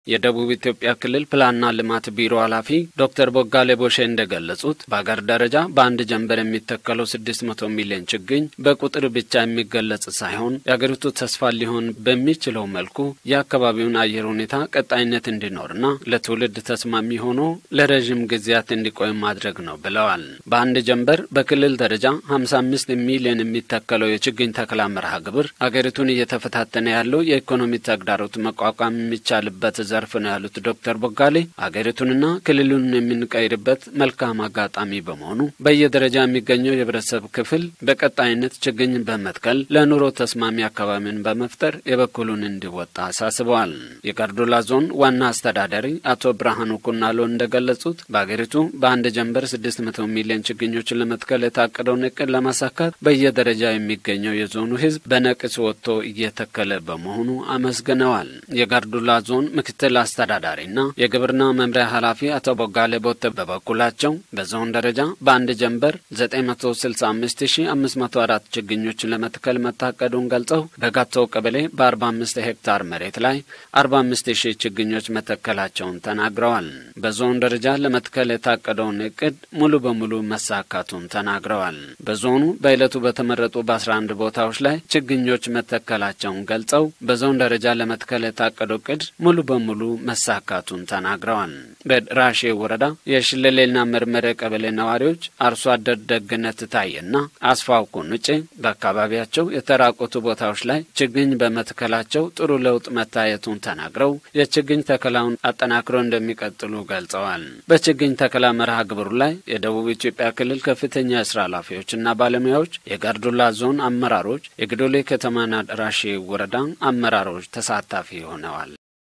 የደቡብ ኢትዮጵያ ክልል ፕላንና ልማት ቢሮ ኃላፊ ዶክተር ቦጋሌ ቦሼ እንደገለጹት በአገር ደረጃ በአንድ ጀንበር የሚተከለው ስድስት መቶ ሚሊዮን ችግኝ በቁጥር ብቻ የሚገለጽ ሳይሆን የአገሪቱ ተስፋ ሊሆን በሚችለው መልኩ የአካባቢውን አየር ሁኔታ ቀጣይነት እንዲኖርና ለትውልድ ተስማሚ ሆኖ ለረዥም ጊዜያት እንዲቆይ ማድረግ ነው ብለዋል። በአንድ ጀንበር በክልል ደረጃ ሀምሳ አምስት ሚሊዮን የሚተከለው የችግኝ ተከላ መርሃ ግብር አገሪቱን እየተፈታተነ ያለው የኢኮኖሚ ተግዳሮት መቋቋም የሚቻልበት ዘርፍ ነው ያሉት ዶክተር ቦጋሌ አገሪቱንና ክልሉን የምንቀይርበት መልካም አጋጣሚ በመሆኑ በየደረጃ የሚገኘው የህብረተሰብ ክፍል በቀጣይነት ችግኝ በመትከል ለኑሮ ተስማሚ አካባቢን በመፍጠር የበኩሉን እንዲወጣ አሳስበዋል። የጋርዱላ ዞን ዋና አስተዳዳሪ አቶ ብርሃኑ ኩናሎ እንደገለጹት በአገሪቱ በአንድ ጀንበር ስድስት መቶ ሚሊዮን ችግኞችን ለመትከል የታቀደውን እቅድ ለማሳካት በየደረጃ የሚገኘው የዞኑ ህዝብ በነቅስ ወጥቶ እየተከለ በመሆኑ አመስግነዋል። የጋርዱላ ዞን ምክትል አስተዳዳሪና የግብርና መምሪያ ኃላፊ አቶ ቦጋሌ ቦተ በበኩላቸው በዞን ደረጃ በአንድ ጀንበር 965504 ችግኞችን ለመትከል መታቀዱን ገልጸው በጋቶ ቀበሌ በ45 ሄክታር መሬት ላይ 45000 ችግኞች መተከላቸውን ተናግረዋል። በዞን ደረጃ ለመትከል የታቀደውን እቅድ ሙሉ በሙሉ መሳካቱን ተናግረዋል። በዞኑ በዕለቱ በተመረጡ በ11 ቦታዎች ላይ ችግኞች መተከላቸውን ገልጸው በዞን ደረጃ ለመትከል የታቀደው እቅድ ሙሉ በሙሉ መሳካቱን ተናግረዋል። በራሼ ወረዳ የሽለሌና መርመረ ቀበሌ ነዋሪዎች አርሶ አደር ደግነት ታየና አስፋው ኩንጬ በአካባቢያቸው የተራቆቱ ቦታዎች ላይ ችግኝ በመትከላቸው ጥሩ ለውጥ መታየቱን ተናግረው የችግኝ ተከላውን አጠናክረው እንደሚቀጥሉ ገልጸዋል። በችግኝ ተከላ መርሃ ግብሩ ላይ የደቡብ ኢትዮጵያ ክልል ከፍተኛ የስራ ኃላፊዎችና ባለሙያዎች፣ የጋርዱላ ዞን አመራሮች፣ የግዶሌ ከተማና ራሼ ወረዳ አመራሮች ተሳታፊ ሆነዋል።